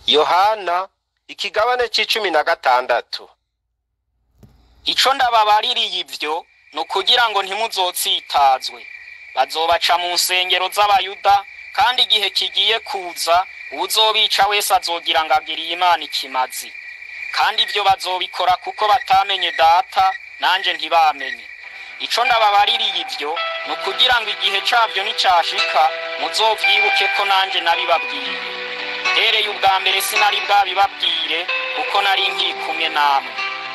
yohana ikigabane c'icumi na gatandatu ico ndababaririye ivyo ni ukugira ngo ntimuzotsitazwe bazobaca mu nsengero z'abayuda kandi igihe kigiye kuza uwuzobica wese azogira ngo agiriye imana ikimazi kandi ivyo bazobikora kuko batamenye data nanje ntibamenye ico ndababaririye ivyo ni ukugira ngo igihe cavyo nicashika muzovyibuke ko nanje nabibabwiye hereye ubwa mbere sinari bwabibabwire kuko nari nkiri kumwe namwe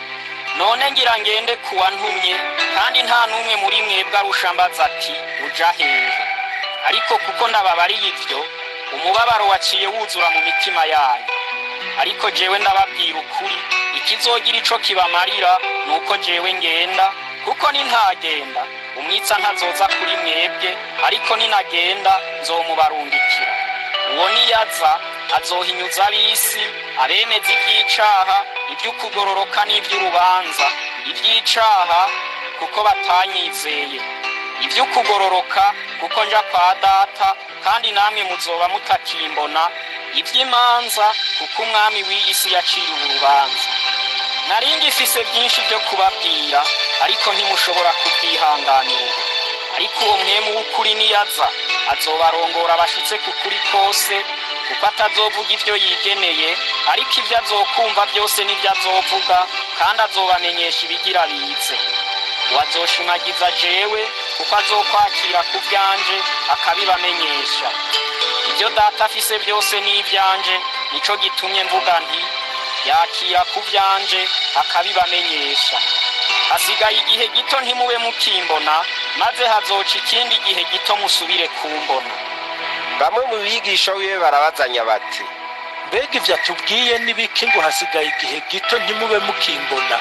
none ngira ngende kuwa ntumye kandi nta n'umwe muri mwebwe arusha mbaza ati uja hehe ariko kuko ndababariye ivyo umubabaro waciye wuzura mu mitima yanyu ariko jewe ndababwira ukuri ikizogira ico kibamarira ni uko jewe ngenda kuko nintagenda umwitsa ntazoza kuri mwebwe ariko ninagenda nzomubarungikira uwo niyaza azohinyuza ab'isi abemeza ivy'icaha ivy'ukugororoka n'ivy'urubanza ivy'icaha kuko batanyizeye ivy'ukugororoka kuko nja kwa data kandi namwe muzoba mutakimbona ivy'imanza kuko umwami w'iyi si yaciriwe urubanza nari ngifise vyinshi vyo kubabwira ariko ntimushobora kubwihanganira ubu ariko uwo mwemu w'ukuri niyaza azobarongora bashitse ku kuri kose kuko atazovuga ivyo yigeneye ariko ivyo azokumva vyose n'ivyo azovuga kandi azobamenyesha ibigira bize uwazoshimagiza jewe kuko azokwakira ku vyanje akabibamenyesha ivyo data afise vyose n'ivyanje nico gitumye mvuga nti yakira ku vyanje akabibamenyesha hasigaye igihe gito ntimube mukimbona maze hazoca ikindi gihe gito musubire kumbona bamwe mu bigisha wiwe barabazanya bati mbega ivyo atubwiye n'ibiki ngo hasigaye igihe gito ntimube mukimbona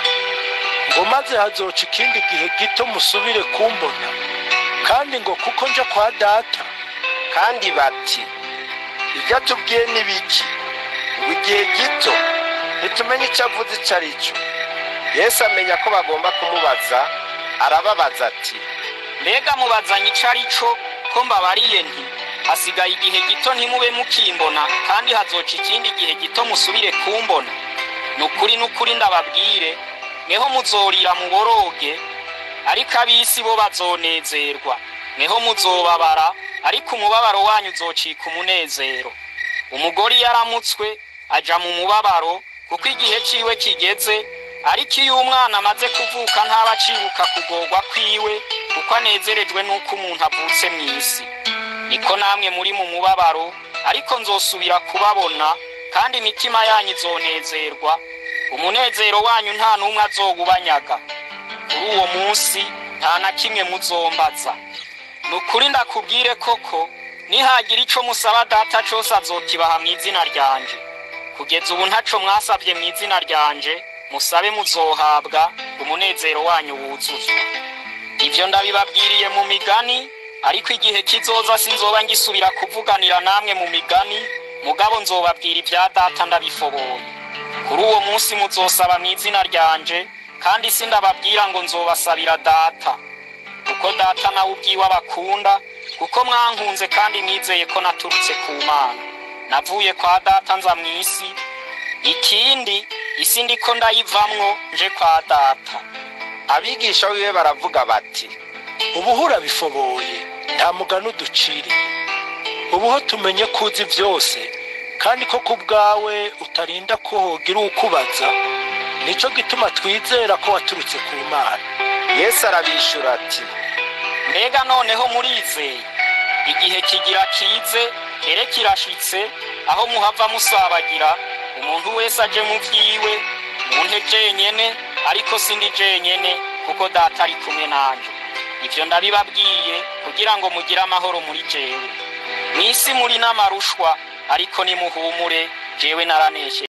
ngo maze hazoca ikindi gihe gito musubire kumbona kandi ngo kuko nja kwa data kandi bati ibyo atubwiye ni biki ngo igihe gito ntitumenye icyo avuze icyo ari cyo yesu amenya ko bagomba kumubaza arababaza ati mbega mubazanye ico ari co ko mbabariye nti hasigaye igihe gito ntimube mukimbona kandi hazoca ikindi gihe gito musubire kumbona ni ukuri n'ukuri ndababwire mweho muzorira muboroge ariko ab'isi bo bazonezerwa mweho muzobabara ariko umubabaro wanyu uzocika umunezero umugore iyo aramutswe aja mu mubabaro kuko igihe ciwe kigeze ariko iyo umwana amaze kuvuka ntaba acibuka kugorwa kwiwe kuko anezerejwe n'uko umuntu avutse mu isi niko namwe muri mu mubabaro ariko nzosubira kubabona kandi imitima yanyu izonezerwa umunezero wanyu nta n'umwe azowubanyaga kuri uwo munsi nta na kimwe muzombaza ni ukuri ndakubwire koko nihagira ico musaba data cose azokibaha mu izina ryanje kugeza ubu ntaco mwasavye mu izina ryanje musabe muzohabwa umunezero wanyu wuzuzwa ivyo ndabibabwiriye mu migani ariko igihe kizoza sinzoba ngisubira kuvuganira namwe mu migani mugabo nzobabwira ibya data ndabifoboye kuri uwo munsi muzosaba mu izina ryanje kandi sindababwira ngo nzobasabira data kuko data nawe ubwiwe abakunda kuko mwankunze kandi mwizeye ko naturutse ku mana navuye kwa data nza mu isi ikindi isi ndiko ndayivamwo nje kwa data abigisha wiwe baravuga bati ubuhura bifoboye nta mugani uduciriye ubuho tumenye ko uzi byose kandi ko ku bwawe utarinda ko hogira ukubaza nico gituma twizera ko waturutse ku mana yesu arabishura ati mbega noneho murizeye igihe kigira kize ere kirashitse aho muhava musabagira umuntu wese aje mu vyiwe munte jenyene ariko sindi jenyene kuko data ari kumwe nanje ivyo ndabibabwiye kugira ngo mugire amahoro muri jewe mw'isi muri n'amarushwa ariko nimuhumure jewe naraneshe